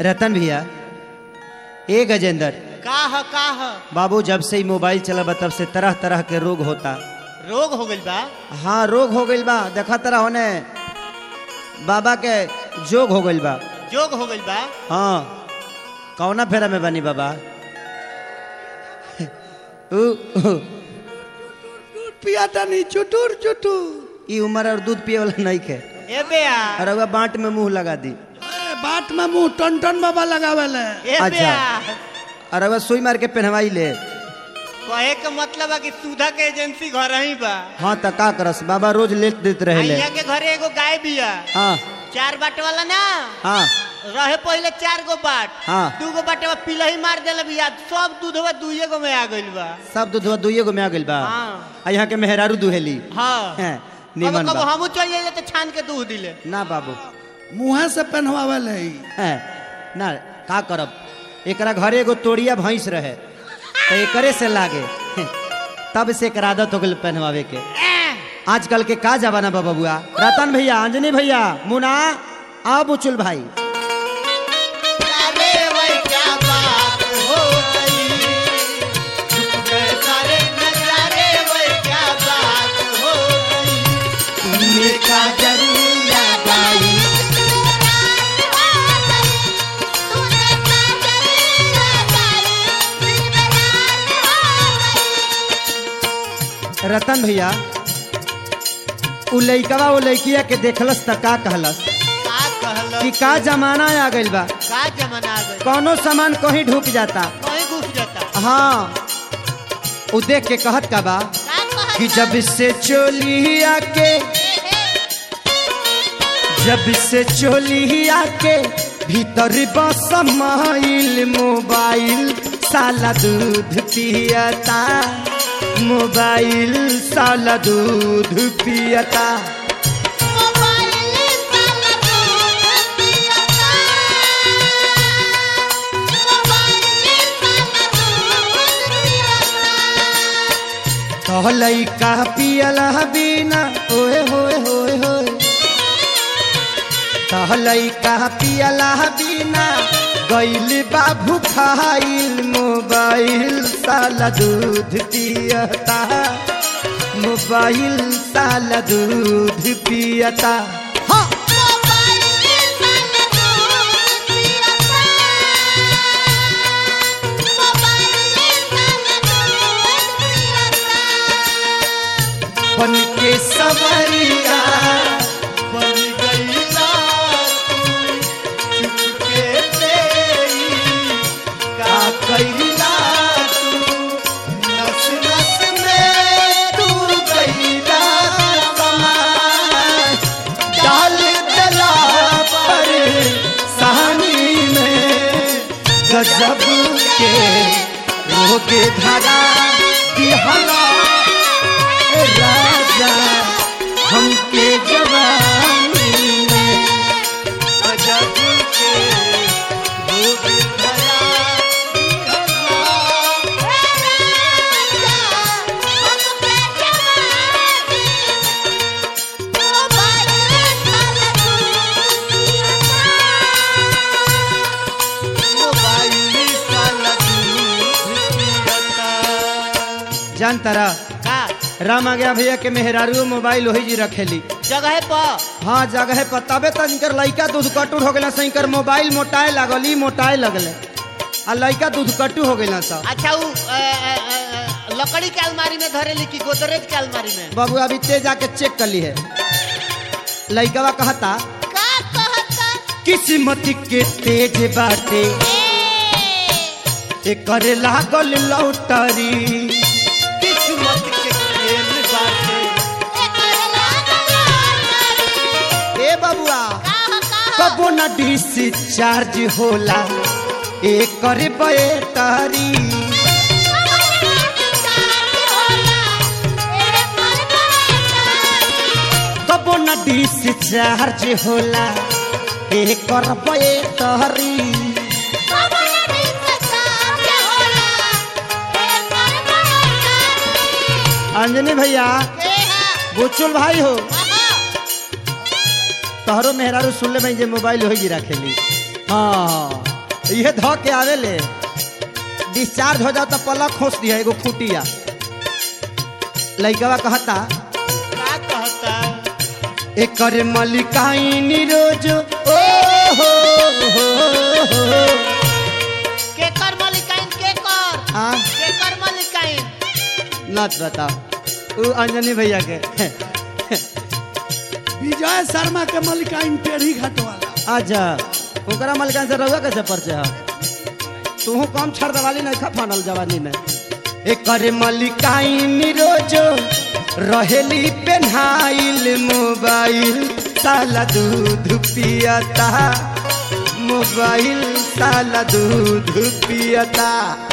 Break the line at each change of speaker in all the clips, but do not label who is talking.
रतन भैया ए गजेंद्र
का ह का ह
बाबू जब से ही मोबाइल चला तब से तरह तरह के रोग होता
रोग हो गइल बा
हाँ रोग हो गइल बा देखा तरह होने बाबा के जोग हो गइल बा
जोग हो गइल बा
हाँ कौना फेरा में बनी बाबा उ, उ,
पियाता नहीं चुटुर चुटुर
ई उम्र और दूध पिए वाला नहीं के
ए बेया
और अगर बांट में मुंह लगा दी
ए, बाट में मुंह टन टन बाबा लगावेले
ए
अच्छा।
बेया
और अगर सुई मार के पहनवाई ले
कहे के मतलब बा कि सुधा के एजेंसी घर ही बा
हाँ त का करस बाबा रोज लेट देते रहे ले
यहाँ के घरे एगो गाय बिया
हाँ
चार बाट वाला ना
हाँ
रहे पहले चार गो बाट
हाँ।
दू गो बाटवा पिलही मार देले बिया सब दूधवा दुइये गो में आ गइल बा
सब दूधवा दुइये गो में आ गइल बा
हाँ।
आ यहाँ के मेहरारू दुहेली
हाँ
हैं,
कबो
निमन
कबो
बा
हमू चल जाइले तो छान के दूध दिले
ना बाबू
मुँहे से पहनवावेले ही
हैं, ना का करब एकरा घरे एगो तोड़िया भैंस रहे तो एकरे से लागे हैं, तब से एकर आदत हो गइल पहनवावे के आजकल के का जमाना बा बबुआ रतन भैया अंजनी भैया मुना आ बुचुल भाई
अरे वही क्या बात हो गई झुक गए सारे नजारे वही क्या बात हो गई
देखा जरूर याद आई रतन भैया उ लइकवा उ लइकिया के देखलस त का कहलस
का कहल
कि का जमाना आ गइल बा
का जमाना आ गई
कौनो सामान कहीं ढुक जाता
कहीं घुस जाता
हाँ उ देख के कहत का बा कि जब से चोली आके जब से चोली आके भीतर बसमाइल मोबाइल साला दूध पियता मोबाइल साला दूध पियता तो लइका पियला बिना ओए होए होए होए तो लइका पियला बिना गइल बाबू खाइल मोबाइल साला दूध पियता मोबाइल साला दूध पियता हाँ बन के सवरिया
बन गई रात चुपके से ही
का कैला
नस नस में
तू कैला समाय डाल दला पर सहानी में गजब के रोग धरा दिहला ए राजा हमके जवानी में
गजब के रूप धरा मोबाइल साला दूध पियता
जान तारा
का
राम आ गया भैया के मेहरारू मोबाइल वही जी रखेली
जगह पर
हाँ जगह पर तबे तो इनकर लइका दूध कटू हो गया से इनकर मोबाइल मोटाए लागल ई मोटाए लगले आ लइका दूध कटू हो गया सा
अच्छा वो अ, अ, अ, लकड़ी के अलमारी में धरेली कि गोदरेज के अलमारी में
बाबू अभी तेज आके चेक कर ली है लइकवा कहता किस्मत के तेज बाटे एकर लागल लौटरी
किस्मत के खेल बाटे
ए बबुआ कबो न डिस्चार्ज होला एकर बैटरी कबो न डिस्चार्ज होला एकर बैटरी अंजनी भैया बुचुल भाई हो तोहरो मेहरारू सुन ले भाई जे मोबाइल हो गिरा खेली हाँ ये धो के आवे ले डिस्चार्ज हो जाओ तो पलक खोस दिया एगो खूटिया लइकवा कहता
का कहता
एकर मलिकाई रोज ओ हो हो हो
के कर मलिकाइन के कर
आ
के कर मलिकाइन
नच बताओ उ अंजनी भैया के
विजय शर्मा के मलिकाइन टेढ़ी घाट वाला
अच्छा ओकरा मलिकान से रहुआ कैसे परिचय है तू कम छड़ दवाली नहीं खा फानल जवानी में एकर मलिकाइन रोज रहेली पेन्हाइल मोबाइल साला दूध पियता मोबाइल साला दूध पियता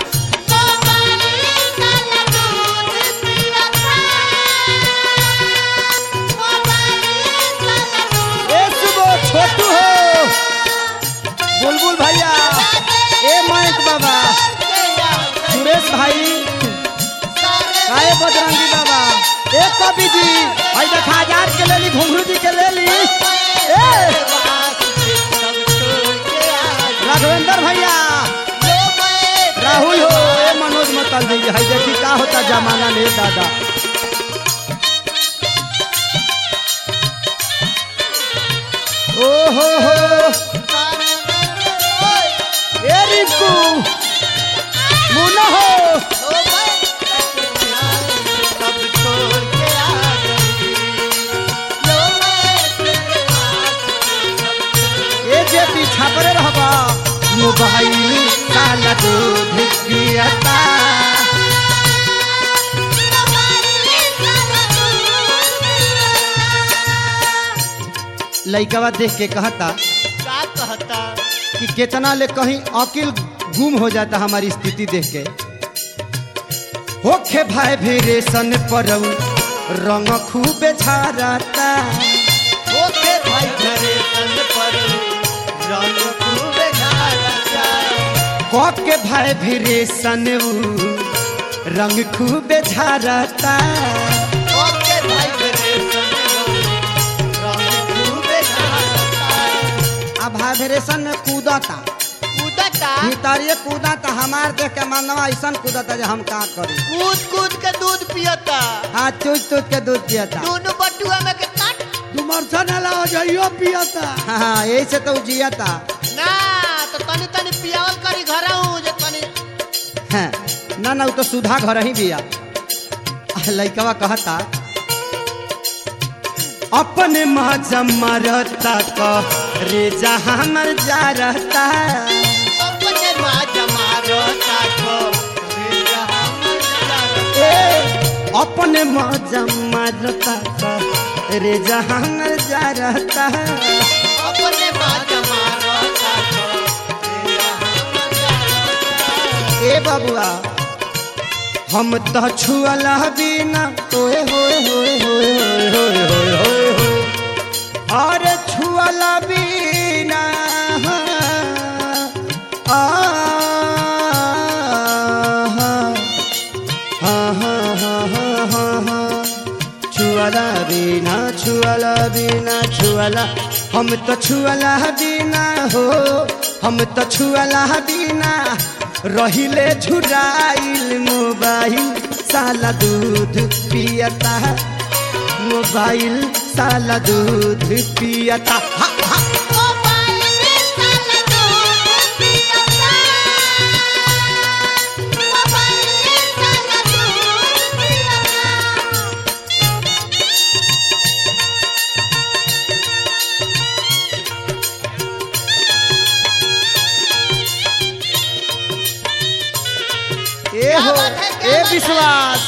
ए सुबो छोटू हो बुलबुल भैया ए मयंक बाबा सुरेश भाई काहे बजरंगी बाबा ए कवि जी भाई देखा हजार के लेली घुंघरू जी के लेली ए राघवेंद्र भैया राहुल हो ए मनोज मतल जी है देखी का होता जमाना में दादा ओ हो हो ए रिंकू मुन्ना हो ए जे पीछा पर रहबा मोबाइल काला दूध पियता लइकवा देख के कहता
का कहता
कि कितना ले कहीं अकिल गुम हो जाता हमारी स्थिति देख के होखे भाई भी रेशन परऊ रंग खूबे झारता
ओके भाई घरे सन पर रंग खूबे झालता
के भाई भी रेशन ऊ रंग खूबे झारता
ओके भाई घरे सन रंग खूबे झालता
अब भाई भी रेशन में कूदता
कूदता
भीतरिए कूदता हमार देख के मनवा ऐसा कूदता जे हम का करी
कूद कूद के दूध पियता
हाँ चूच चूच के दूध पियता
दोनों बटुआ में के काट
डुमरसन अला जइयो पियता
हाँ हाँ यही से तो उ जियता
ना तो तनी तनी पियावल करी घर हूँ जे तनी
हाँ, ना ना उ तो सुधा घर ही बिया लइकवा कहता अपने माँ जमरता क रे जहाँ हमर जा रहता
अपने माँ जमारो ताको रे जहाँ मजा रहता।
ए अपने माँ जमरता क रे जहाँ हमर जा रहता
अपने माँ जमारो ताको रे जहाँ मजा रहता।
ए बबुआ हम तो छुअला बिना ओए होए होए होए होए होए होए होए होए और छुअला बिना आ छुअला बिना छुअला बिना छुअला हम तो छुअला बिना हो हम तो छुअला बिना रहिले झुराइल मोबाइल साला दूध पियता मोबाइल साला दूध पियता हा, हा। ए हो
बात है, क्या
ए
बात है?
विश्वास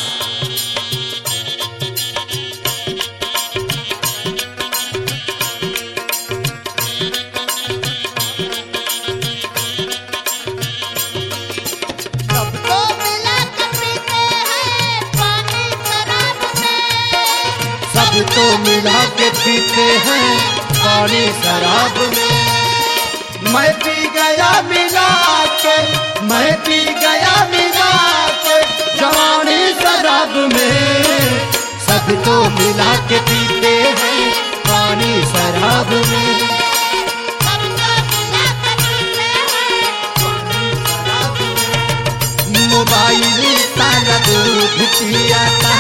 सबको मिला के पीते हैं पानी शराब में
सबको मिला के पीते हैं पानी शराब में मैं पी गया मिला के मैं पी गया मिला के जवानी शराब में सबको मिला के पीते हैं पानी शराब में
सबको मिला के पीते हैं
मोबाइल साला दूध पियता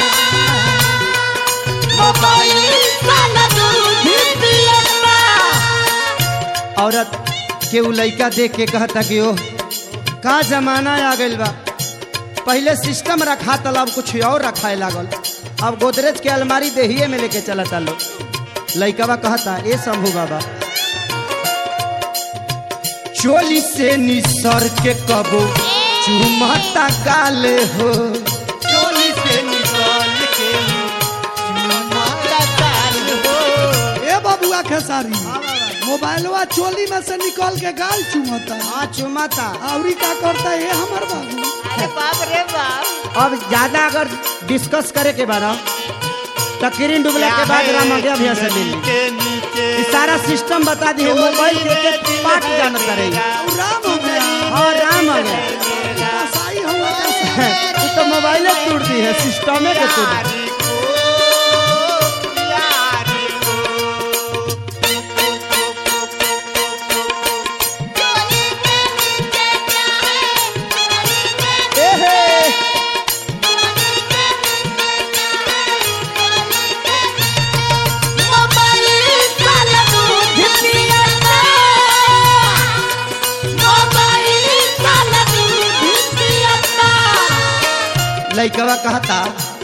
औरत के उ लइका देख के कहता कि ओ का जमाना आ गइल बा पहले सिस्टम रखा था अब कुछ और रखाए लागल अब गोदरेज के अलमारी देहिए में लेके चलता लोग लइकवा कहता ए शंभू बाबा चोली से निसर के कबो चुमता गाले हो
चोली से निकाल के चुमाता गाल हो
ए बबुआ खेसारी मोबाइलवा चोली में से निकल के गाल चुमता
हाँ चुमता
आवरी का करता है हमर बाबू
अरे बाप रे बाप
अब ज्यादा अगर डिस्कस करे के बाद तकरीन डुबला के बाद राम अगया भैया से मिली
के नीचे
ई सारा सिस्टम बता दी मोबाइल के एक एक पार्ट जानता रही
और राम हो गया
हाँ राम आ गया
कसाई हुआ कैसे
तू तो मोबाइल टूट दी है सिस्टम के टूट दी।
यारी को यारी को
ए हे लइकवा कहता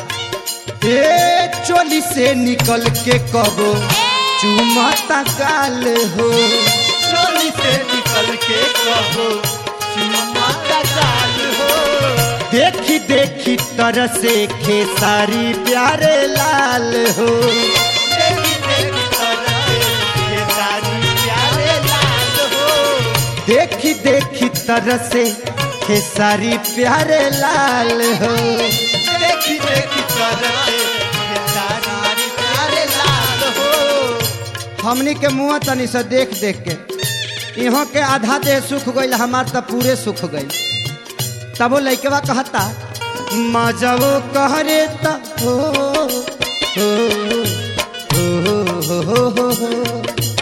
ए चोली से निकल के कबो चुमता गाल हो
चोली से निकल के कहो चुमाता गाल हो
देखी देखी तरह से खेसारी प्यारे लाल हो
देखी देखी तरह ये सारी प्यारे लाल हो
देखी देखी तरह से खेसारी प्यारे लाल हो
देखी देखी तरह ये सारी प्यारे लाल हो
हमनी के मुँह तनी से देख देख के इहों के आधा देह सुख गईल हमार त पूरे सुख गईल तबो लइकवा कहता मजबो कहरे त हो हो हो हो हो हो हो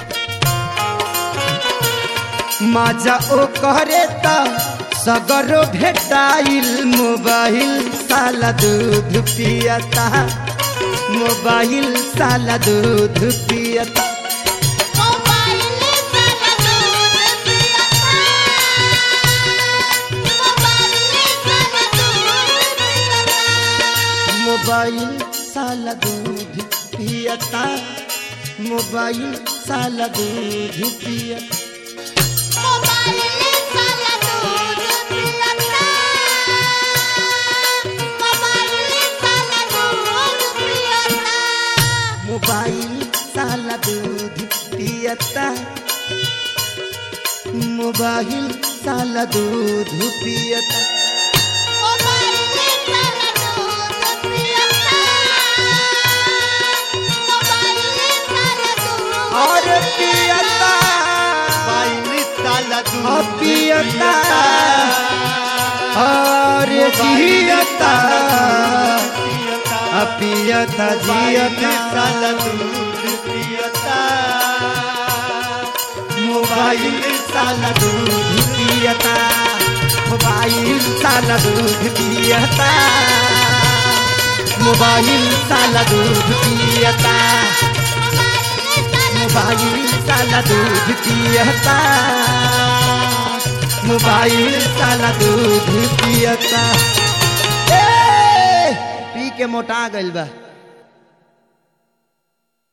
माजा ओ कहरे त सगरो भेटाइल मोबाइल साला दूध पियता मोबाइल साला दूध पियता मोबाइल साला दूध पियता मोबाइल साला दूध पियता मोबाइल साला दूध पियता मोबाइल साला दूध पियता और पियता
बाईली साला दूध
और पियता और जियता
पियता
पियता
बाईली साला
जियता
दूध पियता
मोबाइल साला दूध पियता मोबाइल साला दूध पियता मोबाइल साला दूध पियता मोबाइल साला दूध पियता मोबाइल साला दूध पियता ए, पी के मोटा गइल बा